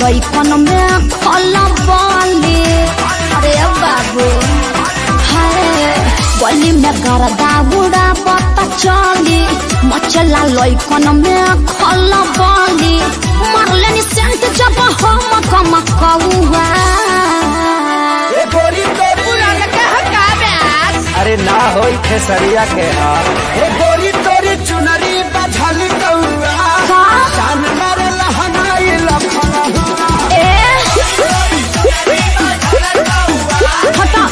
लइकन में खला बाली अरे बाबू हाय गली में गरदा उड़ा बता चली मचला लइकन में खला बाली मारले नि सेंट जब हम कम कौआ ए गोरी तोरी अरे ना होई खेसरिया के हाल ए गोरी तोरी चुनरी बझल कौआ का जान मारे लहनाई लखना ए हटा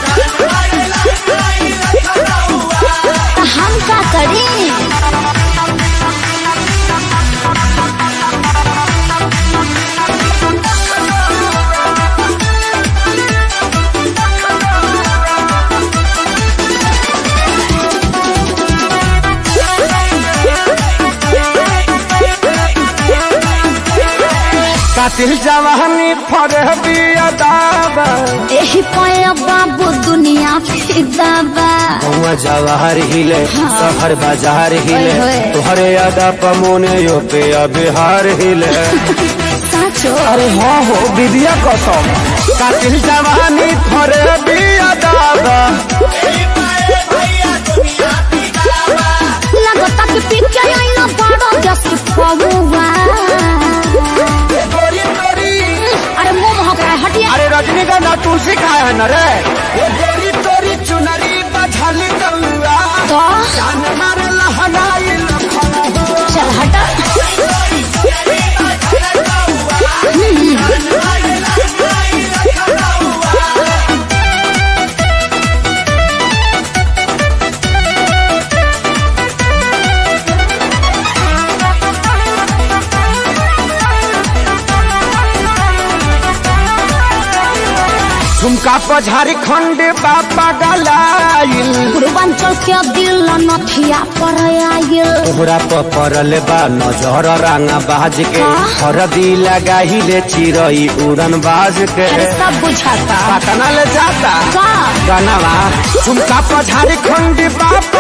तो हम का करी कातिल जवानी फरह बिया दाबा एही पाया बाबू दुनिया फिदा बा गौवा जवाहर हिले शहर बाजार हिले ओए होए। तोहरे यादा पमोने यो पे बिहार हिले साचो अरे हाँ हो विद्या कसम कातिल जवानी फरह बिया दाबा लगता कि पीछे आईना बड़ा जैसे पौवा गोरी तोरी अरे मुंह महक रहा है हटिया अरे रजनीगंधा तुलसी खाए है न रे ये गोरी तोरी चुनरी बझल कौआ तो जान मारे लहनाई लखना चल हटा झुमका पर झारखंड बापा गलाइल पूर्वांचल के दिल नथिया पर आयल तोहरा पर पड़ल बा नजर रांगा बाज के हाँ? हरदी लगाहिले चिरई उड़न बाज के अरे सब बुझाता पटना ले जाता का गनवा झुमका पर झारखंड बाप